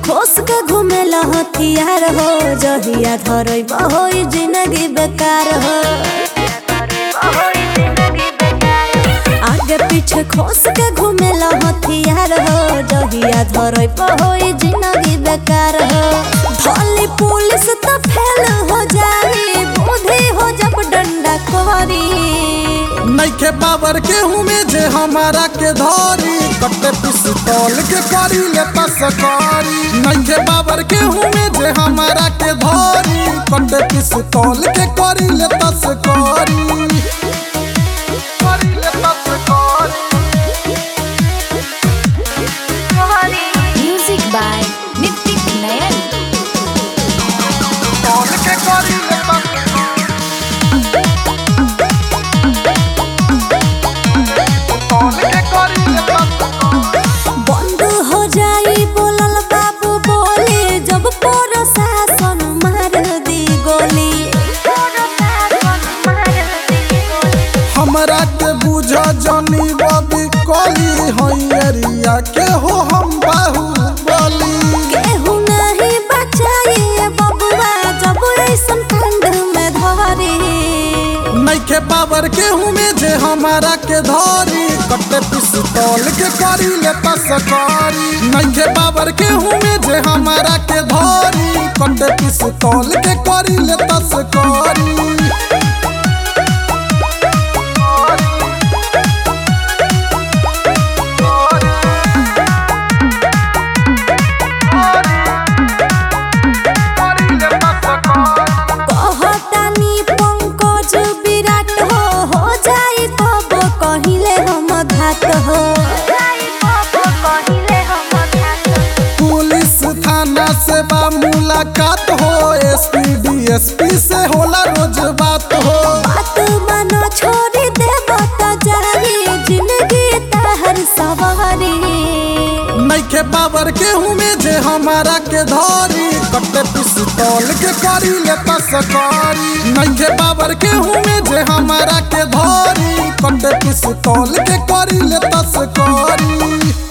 खोस के घूमेला हथियार हो जहिया धरई बहोई जिंदगी बेकार हो आगे पीछे खोस के घूमेला हथियार हो जहिया धरई बहोई जिंदगी बेकार हो धोली पुलिस तो फेल हो जाई बुद्धि हो जब डंडा कोरी नइखे बाबर के में जे हमारा के धरी कटे पिस्तौल के करी ले तस्करी नइखे बाबर के में जे हमारा के धरी कटे पिस्तौल के करी ले तस्करी करी ले तस्करी Music by Nitik Nayan. तौल के करी ले तस्करी के करी ले तस्करी बंद हो जाई बोलल बाबू बोली जब प्रशासन मार दी गोली हमरा के बुझ जनी बबी कली हैरिया के हो हम बाहु बली केहू नहीं बचाई बबुआ जब ऐसन ठंड में धरी नइखे बाबर के में जे हमारा के धरी कटे पिस्तौल के करी ले तस्करी नइखे बाबर के में जे हमारा के धरी कटे पिस्तौल के करी ले तस्करी कहतानी पंकज विराट हो हो जाई तब कहिले हम घात हो पुलिस थाना से बा मुलाकात हो एसपी डीएसपी से होला रोज बात हो बात मानो छोड़ी दे बता जारी जिंदगी तहर सवारी नइखे बाबर के में जे हमारा के धरी कटे पिस्तौल के करी ले तस्करी नइखे बाबर के में जे हमारा के धरी कटे पिस्तौल के करी ले तस्करी